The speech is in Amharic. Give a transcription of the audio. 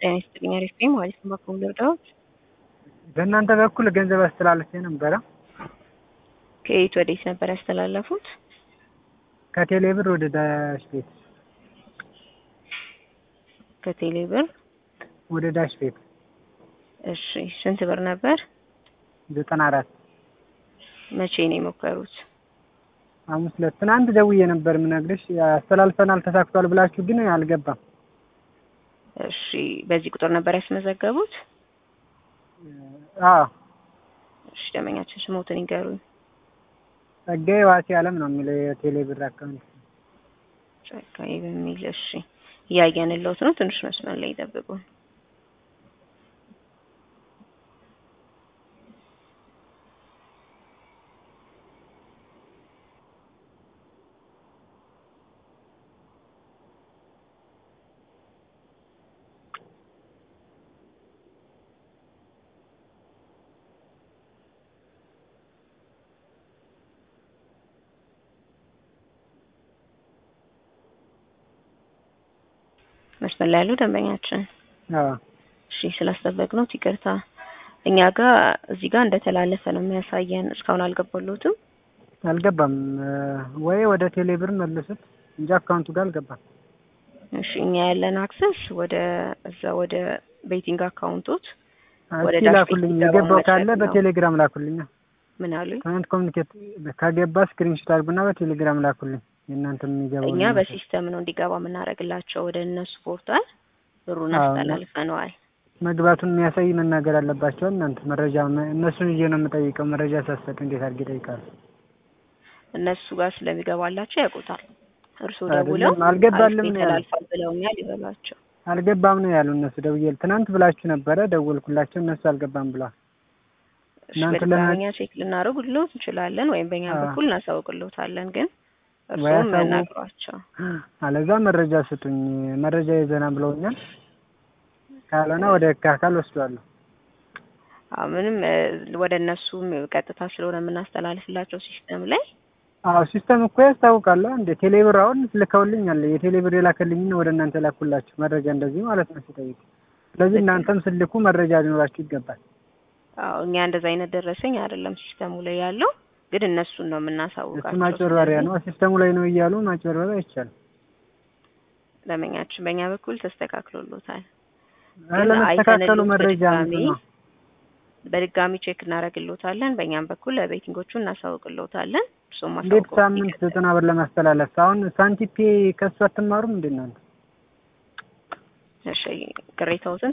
ጤና ይስጥልኝ አሪፍ ነኝ ማለት ነው። በኩል ልርዳዎት? በእናንተ በኩል ገንዘብ አስተላልፌ ነበረ። ከየት ወዴት ነበር ያስተላለፉት? ከቴሌ ብር ወደ ዳሽ ቤት ከቴሌ ብር ወደ ዳሽ ቤት እሺ፣ ስንት ብር ነበር? ዘጠና አራት መቼ ነው የሞከሩት? ሐሙስ ዕለት ትናንት ደውዬ ነበር የምነግርሽ አስተላልፈናል ተሳክቷል ብላችሁ ግን አልገባም። እሺ፣ በዚህ ቁጥር ነበር ያስመዘገቡት? አዎ እሺ፣ ደመኛችን ስሞትን ይገሩኝ። ጸጋዬ ዋሴ አለም ነው የሚለው የቴሌ ብር አካውንት። ጸጋዬ በሚል እሺ፣ እያየንልዎት ነው። ትንሽ መስመር ላይ ይጠብቁን። መስመር ላይ ያሉ ደንበኛችን አዎ እሺ ስላስጠበቅነው ይቅርታ። እኛ ጋር እዚህ ጋር እንደተላለፈ ነው የሚያሳየን። እስካሁን አልገባሎትም። አልገባም ወይ ወደ ቴሌ ብር መልሱት እንጂ አካውንቱ ጋር አልገባም። እሺ እኛ ያለን አክሰስ ወደ እዛ ወደ ቤቲንግ አካውንቶት ወደ እስኪ ዳሽ ቤት ላኩልኝ፣ ሲገባ የገባው መቼ ካለ ነው? በቴሌግራም ላኩልኝ። ምን አሉኝ? ከእናንተ ኮሚኒኬት ከገባ ስክሪንሾት አድርጉና በቴሌግራም ላኩልኝ። የእናንተ የሚገባው እኛ በሲስተም ነው እንዲገባ የምናደርግላቸው ወደ እነሱ ፖርታል ብሩን አዎ። አስተላልፈነዋል። መግባቱን የሚያሳይ መናገር አለባቸው። እናንተ መረጃ እነሱን ይዤ ነው የምጠይቀው። መረጃ ሳሰጥ እንዴት አድርጌ እጠይቃለሁ? እነሱ ጋር ስለሚገባላቸው ያውቁታል። እርስዎ አይደለም፣ ደውለው አልገባልም አሪፍ ነው ያሉት። ተላልፏል ብለውኛል ይበሏቸው። አልገባም ነው ያሉ እነሱ። ደውዬ ትናንት ብላችሁ ነበረ፣ ደወልኩላቸው። እነሱ አልገባም ብለዋል። እሺ እናንተ በድጋሚ ለምን- እኛ ቼክ ልናደርግልዎት እንችላለን ወይም በእኛ አዎ። በኩል እናሳውቅልዎታለን። ግን ወይ እርስዎም አሳውቁ። ነግሯቸው። አለዛ መረጃ ስጡኝ፣ መረጃ ይዘና ብለውኛል። ካልሆነ ወደ ህግ አካል ወስዷለሁ። አዎ ምንም እ፣ ወደ እነሱም ቀጥታ ስለሆነ የምናስተላልፍላቸው ሲስተም ላይ አዎ ሲስተም እኮ ያስታውቃል። እንደ ቴሌብር አሁን ልከውልኛል። የቴሌብር የላከልኝን ወደ እናንተ ላኩላችሁ መረጃ እንደዚህ ማለት ነው ሲጠይቅ። ስለዚህ ልክ ነው። እናንተም ስልኩ መረጃ ሊኖራችሁ ይገባል። አዎ እኛ እንደዛ አይነት ደረሰኝ አይደለም ሲስተሙ ላይ ያለው፣ ግን እነሱን ነው እሱ የምናሳውቃቸው። ማጭበርበሪያ ስለዚህ ነው። ሲስተሙ ላይ ነው እያሉ ማጭበርበሪያ አይቻልም። ደንበኛችን በእኛ በኩል ተስተካክሎሎታል። ለመስተካከሉ አይተንልዎት መረጃ በድጋሚ ምንድን ነው? በድጋሚ ቼክ እናደርግልዎታለን። በእኛም በኩል ለቤቲንጎቹ እናሳውቅልዎታለን። እሱም እንዴት ማሳውቀው ሳምንት ዘጠና ብር ለማስተላለፍ አሁን ሳንቲፔ ከሱ አትማሩም እንዴ እናንተ? እሺ ቅሬታዎትን